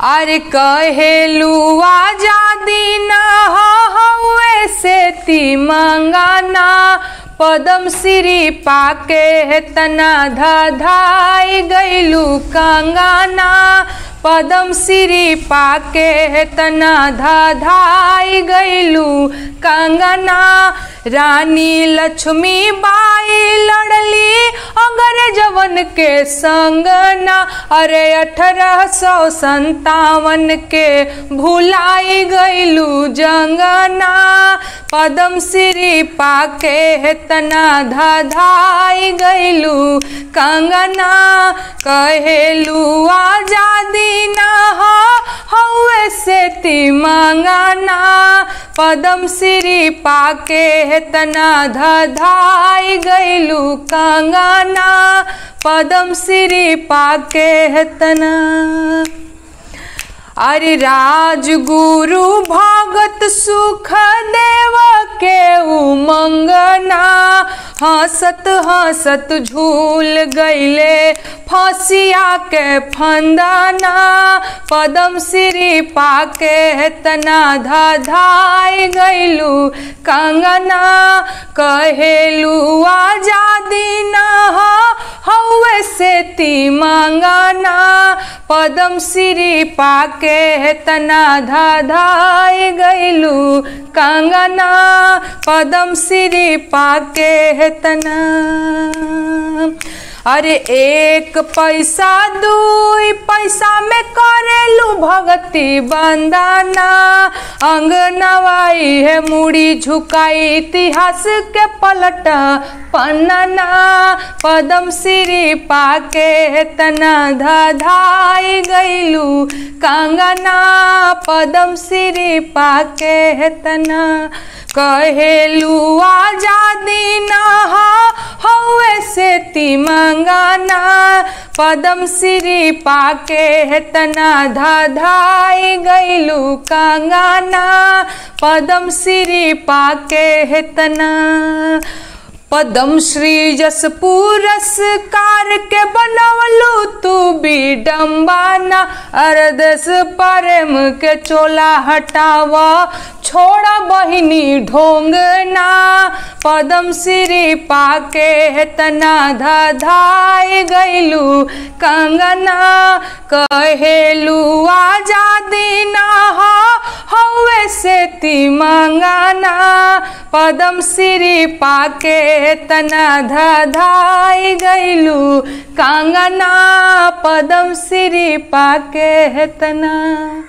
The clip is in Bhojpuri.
अरे कहेलू आजादी न हुए से ती मंगाना पदम श्री पाके तना धाई गैलू कंगाना पदम श्री पाके तना धाई गैलू कंगना रानी लक्ष्मी बाई लड़ली अगर जवन के संगना अरे अठारह सौ संतावन के भुलाई गैलू जंगना पदम श्री पाके तना धाई गैलू कंगना कहेलू आजादी न हुए से ती मंगना पदम श्री पाके तना धाई गैलू कंगना पदम श्री पाके तना अरे राजगुरु भगत सुख देव के उमंगना हंसत हंसत झूल गईले फसिया के फंदाना पदम श्री पाके तना धाई गईलू कंगना कहेलू आजादी न हुए से ती मंगना पदम श्री पाके तना धाई गईलू कंगना पदम श्री पाके तना अरे एक पैसा दुई पैसा में करेलू भगती बंदाना अंग नवाई है मुड़ी झुकाई इतिहास के पलट पन्ना पदम श्री पाके तना धाई गईलू कंगना पदम श्री पाके तना कहेलू आजादी न हुए से ती मंगाना पदम श्री पाके तना धाई गईलू कंगाना पदम श्री पाके तना पदम श्री जस पुरस्कार के बनवलू तू भी डम्बाना अरदस परम के चोला हटावा छोड़ा बहिनी ढोंगना पदम श्री पाके तना धाई गईलू कंगना कहेलू आजादी न हुए से ती मंगाना पदम श्री पाके तना धाई गईलू कंगना पदम श्री पाके तना